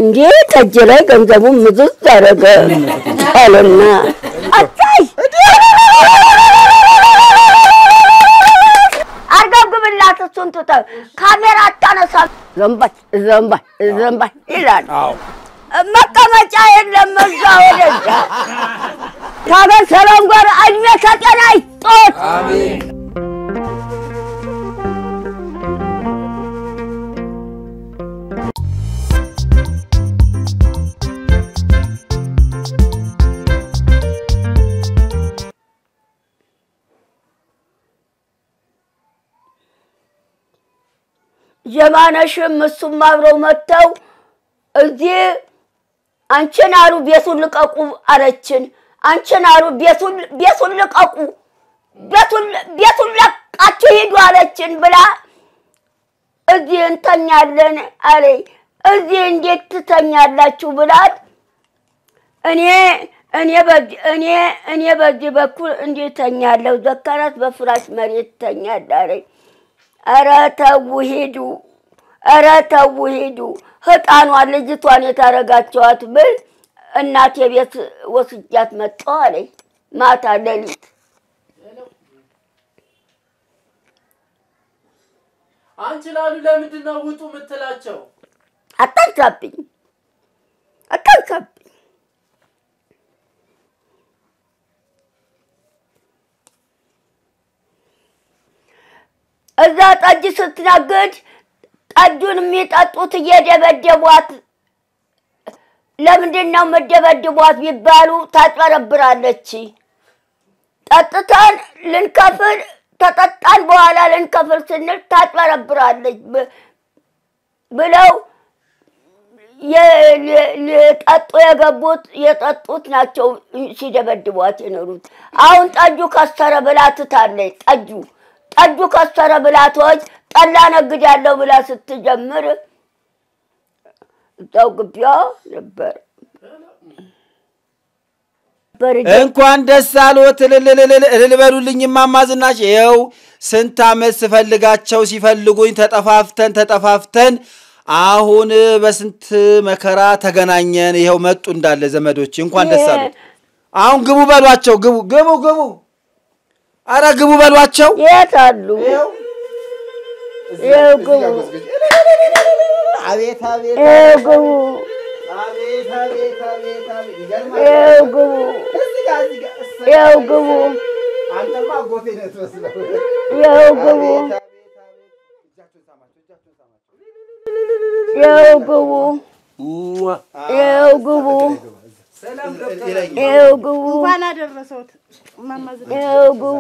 እንዴ ጠጅ ላይ ገንዘቡን ምዝዝ አደረገ አለና አታይ አርገብግብላት እሱን ትተህ ካሜራ አታነሳ ዘንባይ ዘንባይ ዘንባይ ይላል። መቀመጫ የለም እዛ ወደዛ ከሀገር ሰላም ጋር እድሜ ከጤና ይስጦት። ጀማነሽም እሱም አብረው መጥተው እዚህ አንቺን አሉ ቤቱን ልቀቁ አለችን። አንቺን አሉ ቤቱን ቤቱን ልቀቁ ቤቱን ቤቱን ለቃችሁ ሂዱ አለችን ብላ እዚህ እንተኛለን አለኝ። እዚህ እንዴት ትተኛላችሁ ብላት እኔ እኔ በዚህ እኔ እኔ በዚህ በኩል እንዴት ተኛለሁ? ዘካራት በፍራሽ መሬት ተኛል አለኝ። ኧረ ተው ሂዱ፣ ኧረ ተው ሂዱ። ህጣኗን ልጅቷን የታረጋቸዋት ብል እናቴ ቤት ወስጃት መጣሁ አለኝ። ማታ ሌሊት አንቺ ላሉ ለምንድን ነው ውጡ የምትላቸው? አታንሳብኝ፣ አታንሳብኝ። እዛ ጠጅ ስትነግድ ጠጁን የሚጠጡት እየደበደቧት ለምንድን ነው የምደበድቧት ቢባሉ ታጭበረብራለች። ጠጥተን ልንከፍል ተጠጣን በኋላ ልንከፍል ስንል ታጭበረብራለች ብ- ብለው የ- የ- ሊጠጡ የገቡት የጠጡት ናቸው ሲደበድቧት የኖሩት። አሁን ጠጁ ከሰረ ብላ ትታለች። ጠጁ ጠጁ ከሰረ ብላቶች ጠላ ነግዳለሁ ብላ ስትጀምር እዛው ግቢያ ነበር ነበር እንኳን ደስ አሎት እልል እልል እልል በሉልኝ እማማ ዝናሽ። ይኸው ስንት ዓመት ስፈልጋቸው ሲፈልጉኝ ተጠፋፍተን ተጠፋፍተን አሁን በስንት መከራ ተገናኘን። ይኸው መጡ እንዳለ ዘመዶች። እንኳን ደስ አሎት። አሁን ግቡ በሏቸው። ግቡ ግቡ ግቡ። አረ ግቡ በሏቸው። የት አሉ? ይኸው ግቡ፣ አቤት አቤት ይኸው ግቡ፣ አቤት አቤት አቤት አቤት ይገርማል። ይኸው ግቡ፣ እዚህ ጋር እዚህ ጋር እሰይ። ይኸው ግቡ፣ አንተማ አጎቴ ነህ ትመስለው። ይኸው ግቡ፣ አቤት አቤት አቤት። እጃቸውን ሳማቸው እጃቸውን ሳማቸው። ይኸው ግቡ፣ ይኸው ግቡ፣ ይኸው ግቡ፣ እንኳን አደረሰውት እማማ ዝናሽ። ይኸው ግቡ፣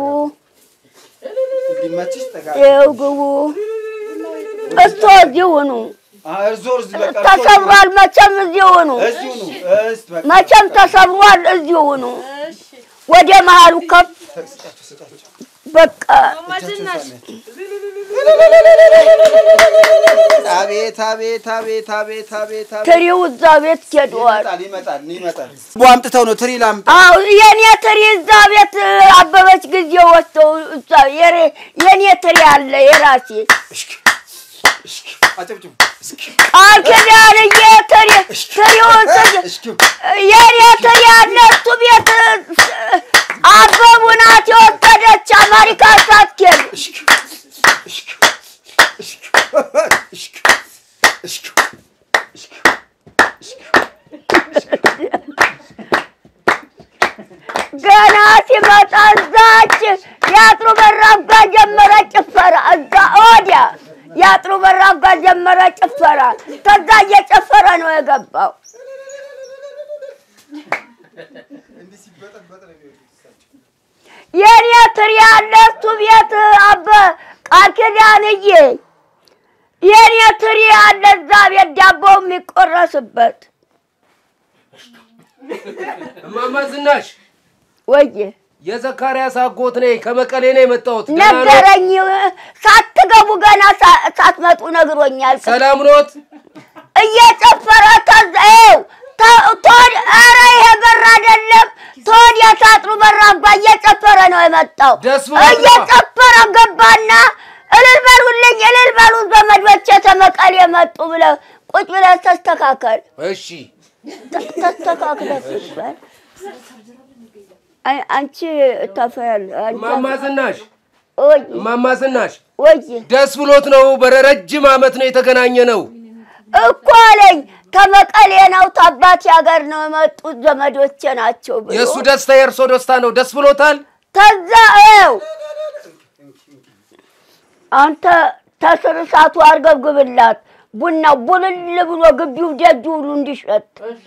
እንዲመችሽ ጠጋ ይኸው ግቡ። እስቶ እዚህ ሁኑ። እርዞ እዚህ በቃ እርዞ ተሰብሯል። መቼም እዚህ ሁኑ። እዚሁ ነው። እስቲ በቃ መቼም ተሰብሯል። እዚህ ሁኑ። ወደ መሀሉ ከፍ በቃ እማማ ዝናሽ አቤት አቤት አቤት አቤት አቤት አቤት ትሪው እዛ ቤት ሄደዋል። ይመጣል ይመጣል ይመጣል። ቦ አምጥተው ነው ትሪ ላምጣ። አዎ የኔ ትሪ እዛ ቤት አበበች ጊዜ ወጥተው እዛ የሬ- የኔ ትሪ አለ የራሴ እሽክ እሽክ አጨብጭቡ። እስኪ ቃል ኪዳንዬ ትሪ ትሪውን ስ- እሽክ የኔ ትሪ አለ እሱ ቤት አበቡ ናት የወሰደች አሜሪካ ሳትሄድ እሽክ እሽክ እሽክ እሽክ እሽክ ገና ሲመጣ እዛች የአጥሩ በራፍ ጋር ጀመረ ጭፈራ። እዛ ወዲያ የአጥሩ በራፍ ጋር ጀመረ ጭፈራ። ከዛ እየጨፈረ ነው የገባው። የኔ ትሪ ያለ እሱ ቤት አበ ቃል ኪዳንዬ የኔ ትሪ ያለ እዛ ቤት ዳቦ የሚቆረስበት እማማ ዝናሽ ወየ የዘካርያስ አጎት ነኝ። ከመቀሌ ነው የመጣሁት። ገና ነው? ነገረኝ። ሳትገቡ ገና ሳ- ሳትመጡ ነግሮኛል። ሰላም ኖት? እየጨፈረ ከዛው ቶድ ኧረ ይሄ በር አይደለም ቶድ የሳጥሩ በራፍ ጋር እየጨፈረ ነው የመጣው። ደስ ብሎት ነው። እየጨፈረ ገባና እልል በሉልኝ እልል በሉ ዘመዶቼ ተመቀሌ መጡ ብለው ቁጭ ብለህ ተስተካከል። እሺ ተ- ተስተካክለህ ቁጭ በል። አይ አንቺ ታፈያል አንቺ እማማ ዝናሽ ወይ እማማ ዝናሽ ወይ ደስ ብሎት ነው። በረጅም ዓመት ነው የተገናኘ ነው። እኮ አለኝ ከመቀሌ ነው ታባቴ ሀገር ነው የመጡት ዘመዶቼ ናቸው ብሎ የእሱ ደስታ የእርሶ ደስታ ነው። ደስ ብሎታል። ተዛ ው አንተ ተስር እሳቱ አርገብግብላት ቡናው ቡልል ብሎ ግቢው ደጅ ሁሉ እንዲሸት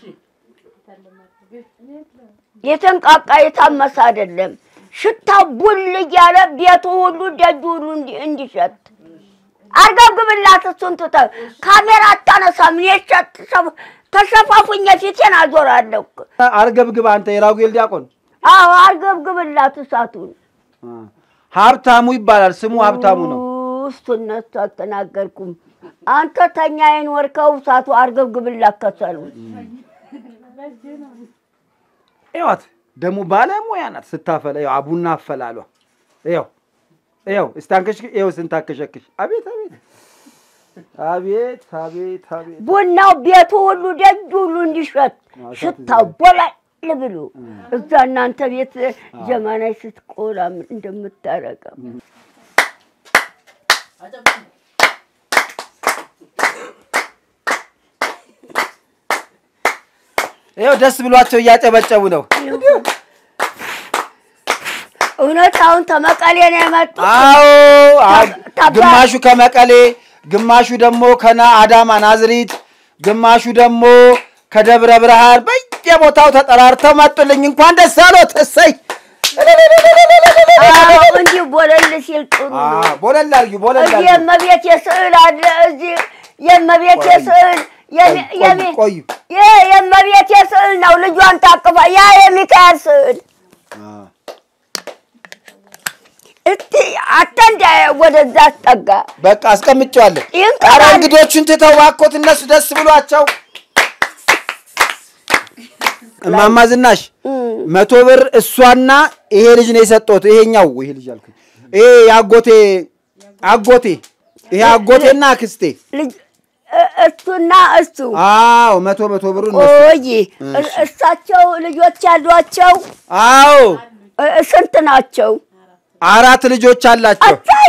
የተንቃቃ የታመሰ አይደለም። ሽታው ቡል እያለ ቤቱ ሁሉ ደጁ ሁሉ እንዲ- እንዲሸት አርገብግብላት። እሱን ትተህ ካሜራ አታነሳም። የሸት ተሸፋፉኝ ፊቴን አዞራለሁ። አርገብግብ አንተ የራጉኤል ዲያቆን አዎ አርገብግብላት እሳቱን ሀብታሙ ይባላል። ስሙ ሀብታሙ ነው። ውስጡ እነሱ አልተናገርኩም። አንተ ተኛዬን ወርከው እሳቱ አርገብግብላት ከሰሉ ይዋት ደግሞ ባለሙያ ናት ስታፈላ። ይኸው አቡና አፈላሏ ይኸው ይኸው እስታንከሽ ይኸው ስንታከሸክሽ አቤት አቤት አቤት አቤት አቤት ቡናው ቤቱ ሁሉ ደጅ ሁሉ እንዲሸት ሽታው ቦላል ብሎ እዛ እናንተ ቤት ጀማናይ ስትቆላ እንደምታረገው ይኸው ደስ ብሏቸው እያጨበጨቡ ነው። እውነት አሁን ተመቀሌ ነው የመጡት። አዎ አ- ታባ- ግማሹ ከመቀሌ፣ ግማሹ ደግሞ ከና አዳማ ናዝሪት፣ ግማሹ ደግሞ ከደብረ ብርሃን በየቦታው ተጠራርተው መጡልኝ። እንኳን ደስ አሎት። እሰይ አዎ እንዲህ ቦለል ሲል ጥሩ ነው። አዎ፣ ቦለል አድርጊው፣ ቦለል እዚህ አድርጊው። የእመቤቴ ስዕል አለ። እዚህ የእመቤቴ ስዕል የሚ- ቆዩ፣ የሚ- ቆዩ። ይህ የእመቤቴ ስዕል ነው። ልጇን ታቅፋ ያ የሚካኤል ስዕል እስቲ አተንዳ ወደዛ አስጠጋ። በቃ አስቀምጬዋለሁ። ይህን ኧረ ቀላል- እንግዶቹን ትተው እባክዎት፣ እነሱ ደስ ብሏቸው። እማማ ዝናሽ መቶ ብር እሷና ይሄ ልጅ ነው የሰጠሁት። ይሄኛው ይሄ ልጅ አልኩኝ። ይሄ የአጎቴ አጎቴ ይሄ አጎቴና አክስቴ። ልጅ እ- እሱና እሱ አዎ መቶ መቶ ብሩ እነሱ። ቆይ እ- እሳቸው ልጆች ያሏቸው አዎ እ- ስንት ናቸው? አራት ልጆች አላቸው። አታይ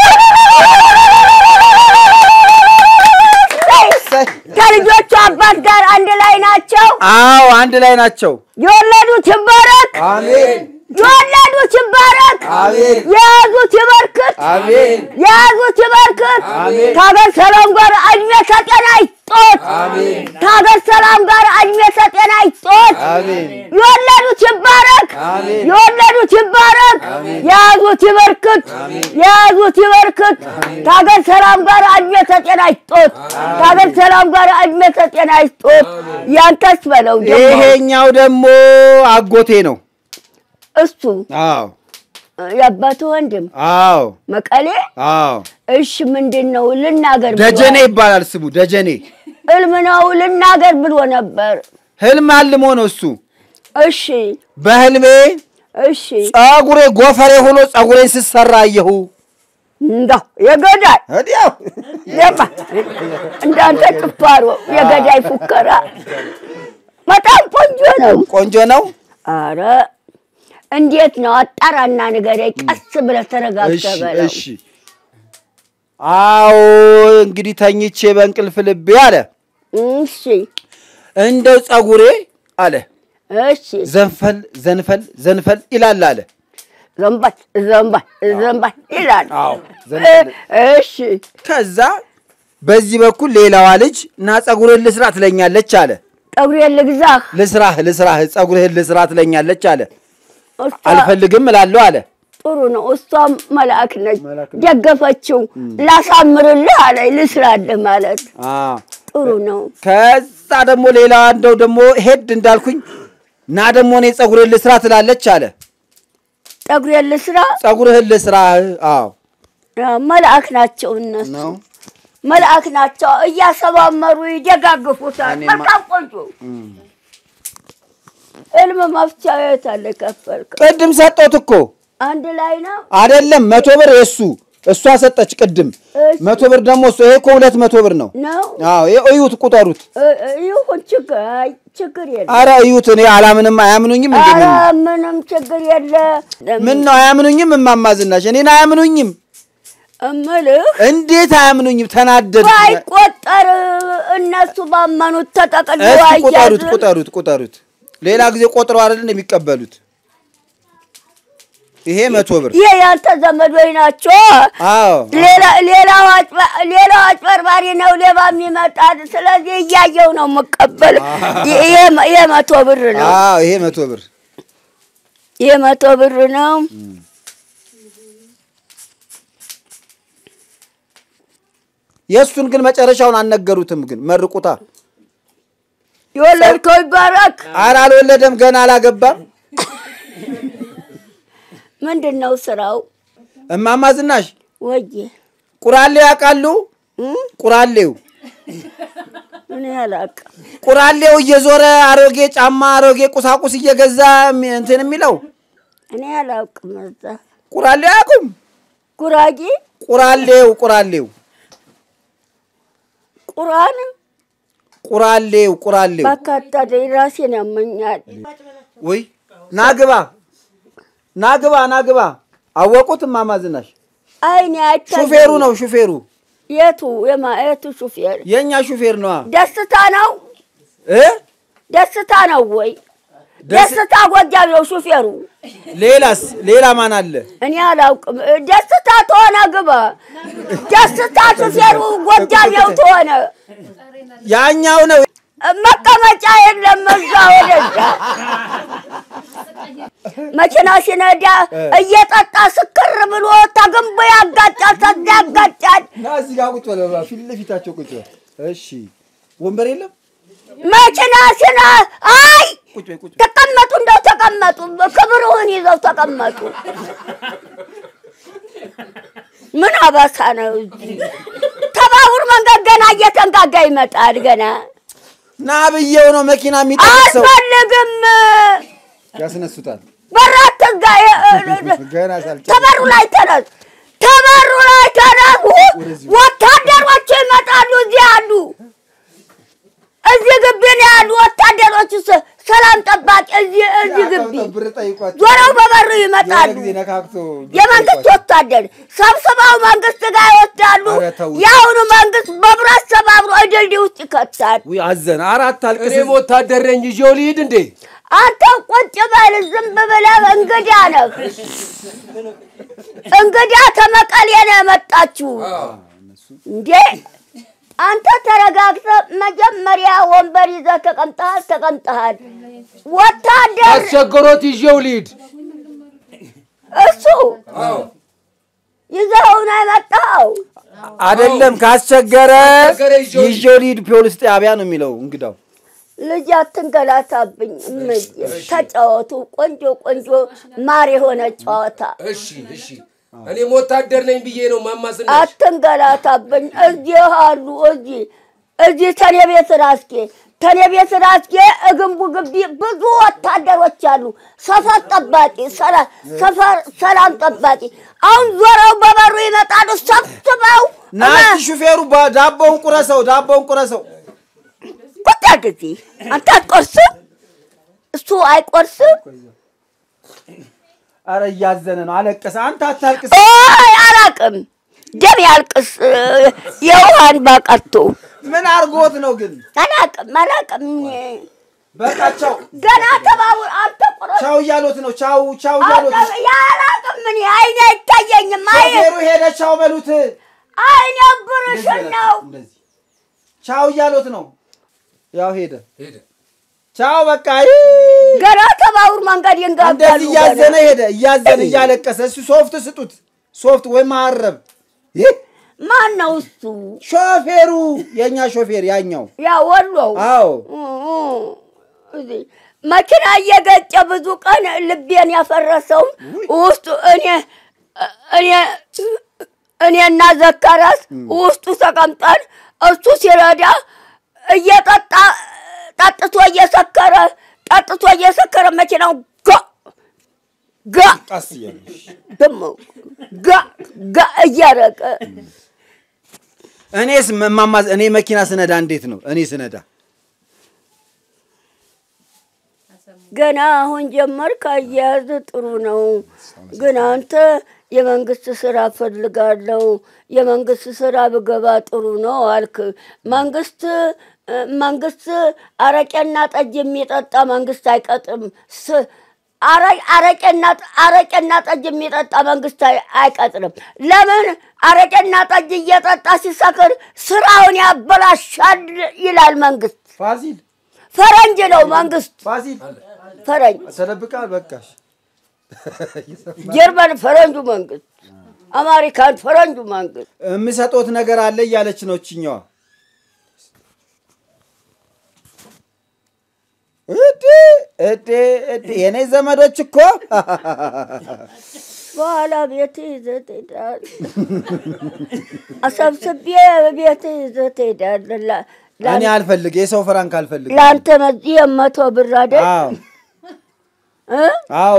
እሰይ። ከልጆቹ አባት ጋር አንድ ላይ ናቸው። አዎ አንድ ላይ ናቸው። የወለዱት ይባረክ፣ አሜን የወለዱት ይባረክ፣ አሜን የያዙት ይበርክት፣ አሜን የያዙት ይበርክት። አሜን። ከሀገር ሰላም ጋር እድሜ ከጤና ይስጦት። አሜን ከሀገር ሰላም ጋር እድሜ ከጤና ይስጦት። አሜን የወለዱት ይባረክ፣ አሜን የወለዱት ይባረክ፣ የያዙት ይበርክት፣ የያዙት ይበርክት። ከሀገር ሰላም ጋር እድሜ ከጤና ይስጦት። ከሀገር ሰላም ጋር እድሜ ከጤና ይስጦት። ያንተስ በለው ደግሞ ይሄኛው ደግሞ አጎቴ ነው። እሱ አዎ የአባቱ ወንድም አዎ መቀሌ። አዎ እሺ ምንድን ነው ልናገር? ብሎ- ደጀኔ ይባላል ስሙ ደጀኔ። እልም ነው ልናገር ብሎ ነበር። ህልም አልሞ ነው እሱ። እሺ በህልሜ እሺ ጸጉሬ ጎፈሬ ሆኖ ጸጉሬን ስሰራ አየሁ። እንዳው የገዳይ ወዲያው ለማ እንዳንተ ጭፋሮ የገዳይ ፉከራ በጣም ቆንጆ ነው። ቆንጆ ነው። አረ እንዴት ነው? አጣራና ንገረኝ። ቀስ ብለህ እሺ ተረጋግተህ በለው። እሺ። አዎ እንግዲህ ተኝቼ በእንቅልፍ ልቤ አለ እሺ እንደው ጸጉሬ አለ እሺ ዘንፈል ዘንፈል ዘንፈል ይላል አለ። ዘንባል ዘንባል ዘንባል ይላል። አዎ ዘንፈል እሺ ከዛ በዚህ በኩል ሌላዋ ልጅ ና ጸጉርህን ልስራ ትለኛለች አለ። ጠጉሬን ልግዛህ። ልስራህ ልስራህ ጸጉርህን ልስራ ትለኛለች አለ። እሷ አልፈልግም እላለሁ አለ። ጥሩ ነው። እሷም መልአክ ነች። ደገፈችው። ላሳምርልህ አለኝ። ልስራልህ ማለት አዎ። ጥሩ ነው። ከዛ ደግሞ ሌላዋ እንደው ደግሞ ሄድ እንዳልኩኝ ና ደግሞ እኔ ጸጉርህን ልስራ ትላለች አለ። ጠጉሬን ልስራ። ጸጉርህን ልስራህ። አዎ አዎ፣ መልአክ ናቸው እነሱ ነው። መልአክ ናቸው። እያሰባመሩ ይደጋግፉታል። እኔማ- በጣም ቆንጆ እልም መፍቻ የት አለ? ከፈልከው ቅድም ሰጠሁት እኮ አንድ ላይ ነው። አይደለም መቶ ብር የሱ እሷ ሰጠች ቅድም እሺ። መቶ ብር ደግሞ እሱ ይሄ እኮ ሁለት መቶ ብር ነው። ነው አዎ ይሄ እዩት፣ ቁጠሩት። እ- እ- ይሁን ችግር አይ ችግር የለ አረ እዩት። እኔ አላምንም። አያምኑኝም እንዴ? ኧረ ምን ምንም ችግር የለ ምን ነው አያምኑኝም? እማማ ዝናሽ እኔን አያምኑኝም። እምልህ እንዴት አያምኑኝም? ተናደድ። ባይቆጠር እነሱ ባመኑት ተጠቅሎ እስኪ ቁጠሩት፣ አያዝም ቁጠሩት፣ ቁጠሩት። ሌላ ጊዜ ቆጥረው አይደል የሚቀበሉት? ይሄ መቶ ብር ይሄ ያንተ ዘመዶች ናቸው አዎ ሌላ- ሌላው አጭበ- ሌላው አጭበርባሪ ነው ሌባ የሚመጣ ስለዚህ እያየው ነው የምቀበል ይሄ ይሄ መቶ ብር ነው አዎ ይሄ መቶ ብር ይሄ መቶ ብር ነው የእሱን ግን መጨረሻውን አልነገሩትም። ግን መርቁታ። የወለድከው ይባረክ ኧረ አልወለደም ገና አላገባም። ምንድን ነው ስራው እማማ ዝናሽ ወዬ ቁራሌው ያውቃሉ? እም? ቁራሌው እኔ አላውቅም ቁራሌው እየዞረ አሮጌ ጫማ አሮጌ ቁሳቁስ እየገዛ የሚ- እንትን የሚለው እኔ አላውቅም እዛ ቁራሌው አያውቁም? ጉራጌ ቁራሌው ቁራሌው ቁርአን ቁራሌው ቁራሌው ባካታ ራሴን ያመኛል ወይ ናግባ ናግባ ናግባ አወቁት? እማማ ዝናሽ አይኔ አይታየኝም። ሹፌሩ ነው ሹፌሩ የቱ የማ የቱ ሹፌር የእኛ ሹፌር ነዋ ደስታ ነው እ ደስታ ነው ወይ ደስ- ደስታ ጎጃም ነው ሹፌሩ ሌላስ ሌላ ማን አለ? እኔ አላውቅም ደስታ ተሆነ ግባ ደስታ ሹፌሩ ጎጃም ነው ተሆነ ያኛው ነው መቀመጫ የለም እዛ ወደዛ መኪና ሲነዳ እየጠጣ ስክር ብሎ ተግንቦ ያጋጫል ተዛ ያጋጫል ና እዚህ ጋር ቁጭ በል ፊት ለፊታቸው ቁጭ በል እሺ ወንበር የለም መኪና ሲነ አይ ቁጭ በይ ቁጭ በይ ተቀመጡ እንደው ተቀመጡ ክብርህን ይዘው ተቀመጡ ምን አባሳ ነው እዚህ ተባቡር መንገድ ገና እየተንጋጋ ይመጣል ገና ና ብዬው ነው መኪና የሚጠቅሰው አልፈልግም ያስነሱታል በራት ተጋ ገና ሳልጨርስ ተበሩ ላይ ተነስ ተበሩ ላይ ተነሱ ወታደሮቹ ይመጣሉ እዚህ አሉ እዚህ ግቢ ነው ያሉ ወታደሮቹ ሰ- ሰላም ጠባቂ እዚህ እዚህ ግቢ ብር ጠይቋቸው ዞረው በበሩ የሆነ ይመጣሉ ጊዜ ነካክቶ ብር የመንግስት ጠይቋቸው። ወታደር ሰብስበው መንግስት ጋር ይወስዳሉ ኧረ ተው። የአሁኑ መንግስት በብረት ሰባብሮ ድልድይ ውስጥ ይከታል ውይ አዘነ አራት አልቅስ እኔም ወታደር ነኝ ይዤው ልሂድ እንዴ? አንተ ቁጭ በል ዝም ብለህ እንግዳ ነህ እንግዳ ተመቀሌ ነው የመጣችሁ እንዴ አንተ ተረጋግተህ መጀመሪያ ወንበር ይዘህ ተቀምጠሃል ተቀምጠሃል ወታደር አስቸግሮት ይዤው ልሂድ። እሱ ይዘኸው ነው የመጣኸው አይደለም ካስቸገረ ካስቸገረ ይዤው ይዤው ልሂድ ፖሊስ ጣቢያ ነው የሚለው እንግዳው ልጅ አትንገላታብኝ እምዬ ተጫወቱ ቆንጆ ቆንጆ ማር የሆነ ጨዋታ እሺ እሺ። እኔም ወታደር ነኝ ብዬ ነው ማማስና አትንገላታብኝ እዚህ አሉ እዚህ እዚህ ተኔ ቤት ራስጌ ተኔ ቤት ራስጌ እግንቡ ግቢ ብዙ ወታደሮች አሉ ሰፈር ጠባቂ ሰላ- ሰፈር ሰላም ጠባቂ አሁን ዞረው በበሩ ይመጣሉ ሰብስበው ናቲ ሹፌሩ ባ- ዳቦውን ቁረሰው ዳቦውን ቁረሰው ቁጣ ጊዜ አንተ አትቆርስም እሱ አይቆርስም አረ እያዘነ ነው አለቀሰ አንተ አታልቅስ ኦይ አላቅም ደም ያልቅስ የውሃን ባቀርቶ ምን አርጎት ነው ግን አላቅም አላቅም በቃ ቻው ገና ተባቡር አንተ ቁረጥ ቻው እያሉት ነው ቻው ቻው እያሉት ነው ያላቅም ምን አይኔ አይታየኝም አይ ሾፌሩ ሄደ ቻው በሉት አይኔ ብርሽን ነው እንደዚህ ቻው እያሉት ነው ያው ሄደ ሄደ። ቻው በቃ ገና ተባቡር መንገድ ይንጋጋሉ እንደዚህ እያዘነ ገና። ሄደ እያዘነ እያለቀሰ እሱ ሶፍት ስጡት ሶፍት ወይ ማረብ ይህ ማን ነው እሱ ሾፌሩ የእኛ ሾፌር ያኛው ያ ወሎው አዎ እዚህ መኪና እየገጨ ብዙ ቀን ልቤን ያፈረሰውን ውስጡ እኔ እኔ እኔና ዘካራስ ውስጡ ተቀምጠን እሱ ሲረዳ እየጠጣ ጠጥቶ እየሰከረ ጠጥቶ እየሰከረ መኪናው ጋ ጋ ቀስ እያለሽ ደግሞ ጋ ጋ እያረቀ እኔስ እማማ እኔ መኪና ስነዳ እንዴት ነው? እኔ ስነዳ ገና አሁን ጀመርክ። አያያዝ ጥሩ ነው፣ ግን አንተ የመንግስት ስራ ፈልጋለሁ፣ የመንግስት ስራ ብገባ ጥሩ ነው አልክ። መንግስት መንግስት አረቄና ጠጅ የሚጠጣ መንግስት አይቀጥም። ስ- አረ- አረቄና አረቄና ጠጅ የሚጠጣ መንግስት አይ- አይቀጥርም። ለምን? አረቄና ጠጅ እየጠጣ ሲሰክር ስራውን ያበላሻል ይላል መንግስት። ፋሲል ፈረንጅ ነው መንግስት፣ ፋሲል ፈረንጅ ተደብቃል። በቃሽ ጀርመን ፈረንጁ መንግስት፣ አሜሪካን ፈረንጁ መንግስት። የምሰጦት ነገር አለ እያለች ነው እችኛዋ። እዴ እዴ እዴ የኔ ዘመዶች እኮ በኋላ ቤት ይዘህ ትሄዳለህ። አሰብስቤ ቤት ይዘህ ትሄዳለህ። ላ- ላ- እኔ አልፈልግ የሰው ፍራንክ አልፈልግ። ለአንተ መዚህ የመቶ ብር አይደል አዎ እ? አዎ።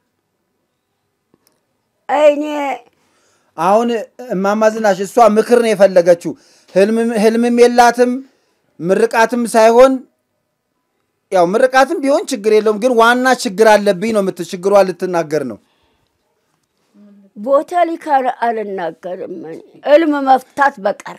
እኔ አሁን እማማ ዝናሽ እሷ ምክር ነው የፈለገችው። ህልምም- ህልምም የላትም ምርቃትም ሳይሆን ያው ምርቃትም ቢሆን ችግር የለውም፣ ግን ዋና ችግር አለብኝ ነው የምት ችግሯ ልትናገር ነው። ቦተሊካ አልናገርም። እኔ እልም መፍታት በቀር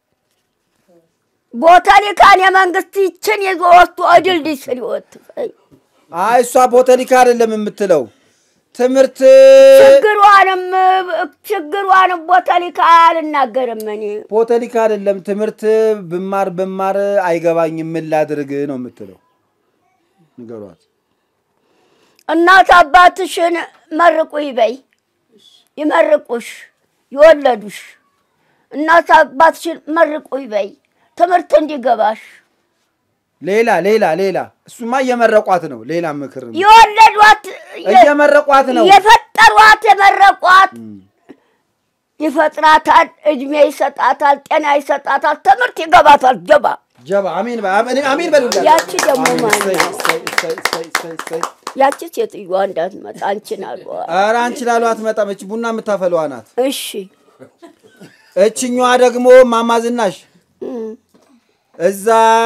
ቦተሊካን የመንግስት ይችን ይዞ ወስዶ ድልድይ ስር ይወትፈኝ አይ እሷ ቦተሊካ አይደለም የምትለው ትምህርት ችግሯንም ችግሯንም ቦተሊካ አልናገርም እኔ ቦተሊካ አይደለም ትምህርት ብማር ብማር አይገባኝም ምን ላድርግ ነው የምትለው። ንገሯት። እናት አባትሽን መርቁ ይበይ ይመርቁሽ ይወለዱሽ። እናት አባትሽን መርቁ ይበይ ትምህርት እንዲገባሽ ሌላ ሌላ ሌላ እሱማ እየመረቋት ነው። ሌላ ምክር ነው የወለዷት እየመረቋት ነው። የፈጠሯት የመረቋት ይፈጥራታል፣ እድሜ ይሰጣታል፣ ጤና ይሰጣታል፣ ትምህርት ይገባታል። ጀባ ጀባ አሚን በ- አሚን አሚን በሉላት። ያቺ ደግሞ አሚን። ማን እሰይ፣ ነው? እሰይ፣ እሰይ፣ እሰይ፣ እሰይ፣ እሰይ። ያቺ ሴትዮዋ እንዳትመጣ አንቺን አልዋ። ኧረ አንቺ ላሉ አትመጣም። እች ቡና የምታፈለዋ ናት። እሺ እችኛዋ ደግሞ እማማ ዝናሽ እም፣ እዛ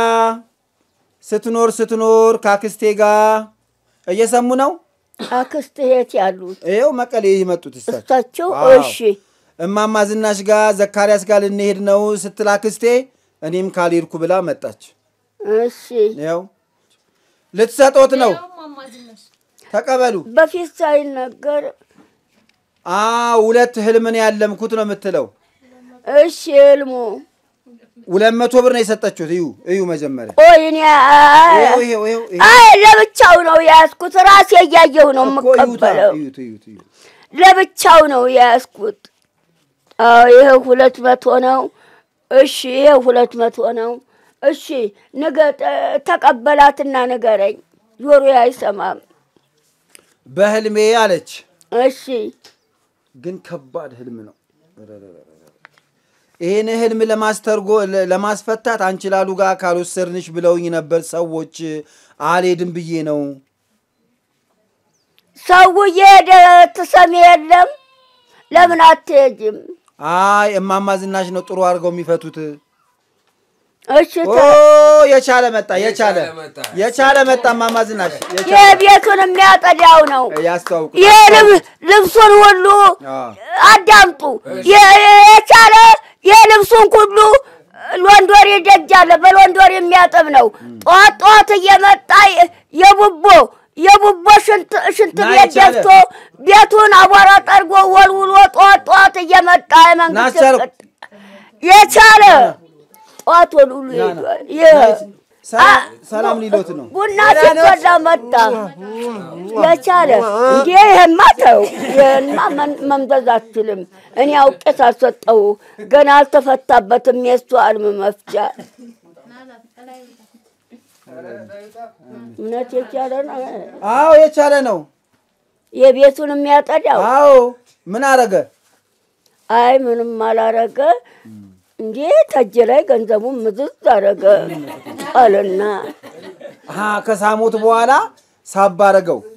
ስትኖር ስትኖር ካክስቴ ጋር እየሰሙ ነው። አክስት የት ያሉት ይኸው መቀሌ የመጡት እሳቸው። እሳቸው? አዎ። እሺ እማማ ዝናሽ ጋር ዘካርያስ ጋር ልንሄድ ነው ስትል አክስቴ እኔም ካልሄድኩ ብላ መጣች። እሺ ይኸው ልትሰጦት ነው። ተቀበሉ። በፊት ሳይነገር አ ሁለት ህልምን ያለምኩት ነው የምትለው። እሺ ህልሙ ሁለት መቶ ብር ነው የሰጠችሁት። እዩ እዩ መጀመሪያ ቆይ እኔ አይ ይኸው ይኸው ይኸው ይኸው። አይ ለብቻው ነው የያዝኩት። ራሴ እያየሁ ነው እኮ እዩታ፣ የምቀበለው። እዩት እዩት እዩት። ለብቻው ነው የያዝኩት። አዎ ይሄ ሁለት መቶ ነው። እሺ ይሄ ሁለት መቶ ነው። እሺ ንገ ተቀበላትና ንገረኝ። ጆሮ አይሰማም። በህልሜ አለች። እሺ ግን ከባድ ህልም ነው። ይህን ህልም ለማስተርጎ ለ- ለማስፈታት አንቺ ላሉ ጋር ካልወሰድንሽ ብለውኝ ነበር ሰዎች። አልሄድም ብዬ ነው። ሰው እየሄደ ትሰሚ የለም። ለምን አትሄጂም? አይ እማማ ዝናሽ ነው ጥሩ አድርገው የሚፈቱት። እሺ ኦ ተ- የቻለ መጣ፣ የቻለ የቻለ መጣ። የቻለ መጣ። እማማ ዝናሽ የቻለ የቤቱን የሚያጠዳው ነው። ያስተዋውቁ። ይህ ልብ- ልብሱን ሁሉ አዎ። አዳምጡ። የ- የቻለ የልብሱን ሁሉ ሎንዶሪ ደጅ አለ። በሎንዶሪ የሚያጥብ ነው። ጠዋት ጠዋት እየመጣ የ- የቡቦ የቡቦ ሽንት ሽንት ና ቤት የቻለ። ደፍቶ ቤቱን አቧራ ጠርጎ ወልውሎ ጠዋት ጠዋት እየመጣ የመንግስት ና ቻለ። ቅጥ- የቻለ ጠዋት ወልውሎ ና ና። ሄዷል። ይህ- ሰላም- ሰላም ሊሎት ነው። ቡና ሲፈላ መጣ። የቻለ እንዴ ይሄማ ተው፣ ይሄንማ መን- መምዘዝ አትችልም። እኔ አውቄ ሳልሰጠው ገና አልተፈታበትም የእሱ አልም መፍቻ። እውነት የቻለ ነው። አዎ የቻለ ነው። የቤቱን የሚያጠዳው አዎ ምን አረገ? አይ ምንም አላረገ። እንዴ ተጅ ላይ ገንዘቡን ምዝዝ አረገ አለና አሀ ከሳሞት በኋላ ሳብ አረገው።